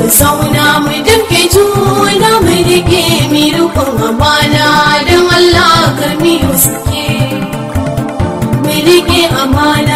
mu zauna mu damke juna mu rike mi rukun amana don Allah karmi suke mu rike amana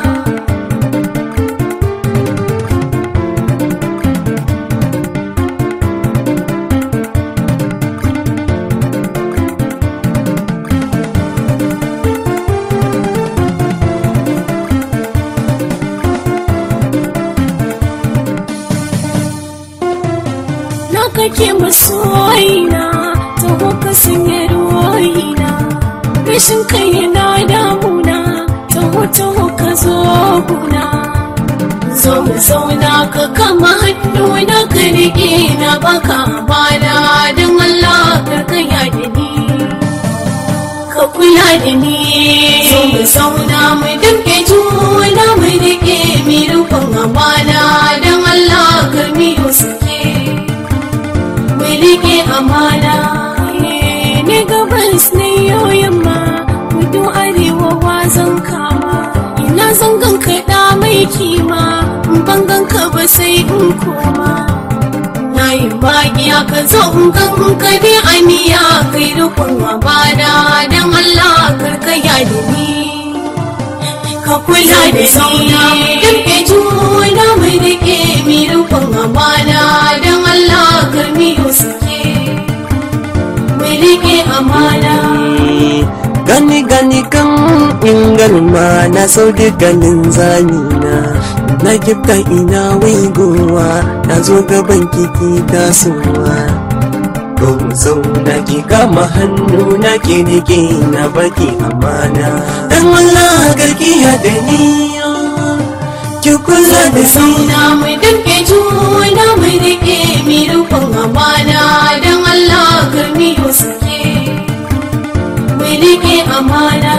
na kake masoyina taho ka sanya ruwayina rashin kai yana damuna taho taho ka zo guna zo mu zauna ka kama hannu na ka rike na baka bana don Allah ka kaya da ni ka kula da ni zo mu zauna mu damke juna mu rike mi rufin amana don Allah ka miyo suke mu rike amana ne gabas ne yau yamma kudu arewa wazan kama ina zangan kaɗa mai kima in bangan ka ba sai in koma na yi magiya ka zo in gan in ka bi aniya kai rukun amana don Allah karkaya da ni ka kula da zauna damke juna mu rike mi rukun amana don Allah karmi suke mu rike amana gani gani kan ingalma na sau da ganin zamina na gifta ina waigowa na zo gaban kiki tasowa ko zauna ki kama hannu na ke rike na baki amana dan Allah garkiya da ni ki kula da ni zauna mu damke juna mu rike mi rukun amana don Allah karmi suke mu rike amana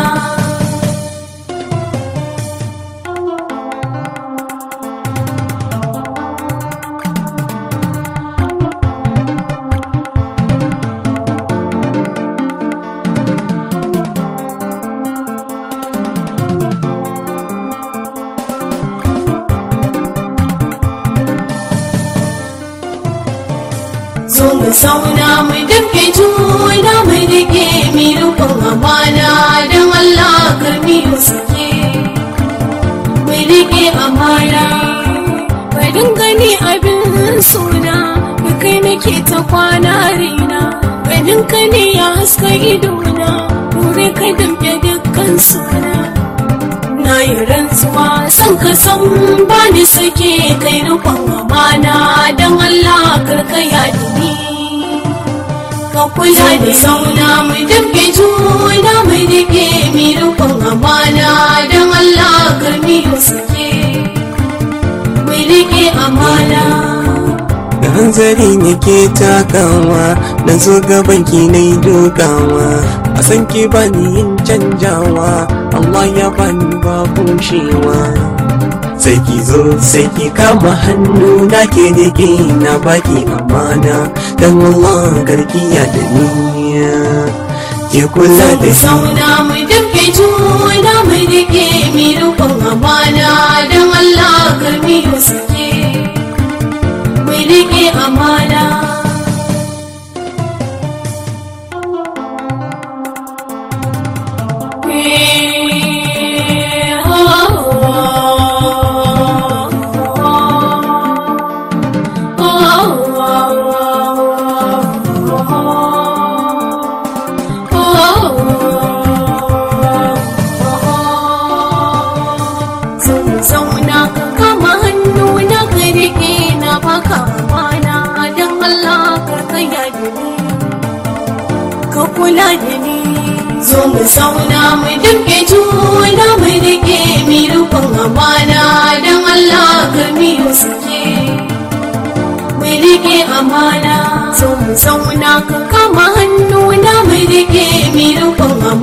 zo mu zauna mu damke juna mu rike mi rukun amana don Allah karmi suke mu rike amana barin gani abin suna da kai nake ta kwana rina ganin ka ne ya haska idona dore ka damke dukkan suna na yi rantsuwa san ka san ba ni sake kai rukun amana don Allah karkaya da ni ka kula da zauna mu damke juna mu rike mi rukun amana don Allah karmi suke mu rike amana da hanzari nake takawa na zo gaban ki na yi dokawa a san ki bani yin canjawa Allah ya bani ba bushewa sai ki zo sai ki kama hannu na ke rike na baki amana dan Allah garkiya da niyya ki kula da ni zauna mu damke juna mu rike mi rukun amana don Allah karmi suke mu rike amana zauna ka kama hannu na ka rike na baka amana don Allah ka kaya da ni ka kula da ni zo mu zauna mu damke juna mu rike mi rukun amana don Allah ka miyo suke mu rike amana zo mu zauna ka kama hannu na mu rike mi rukun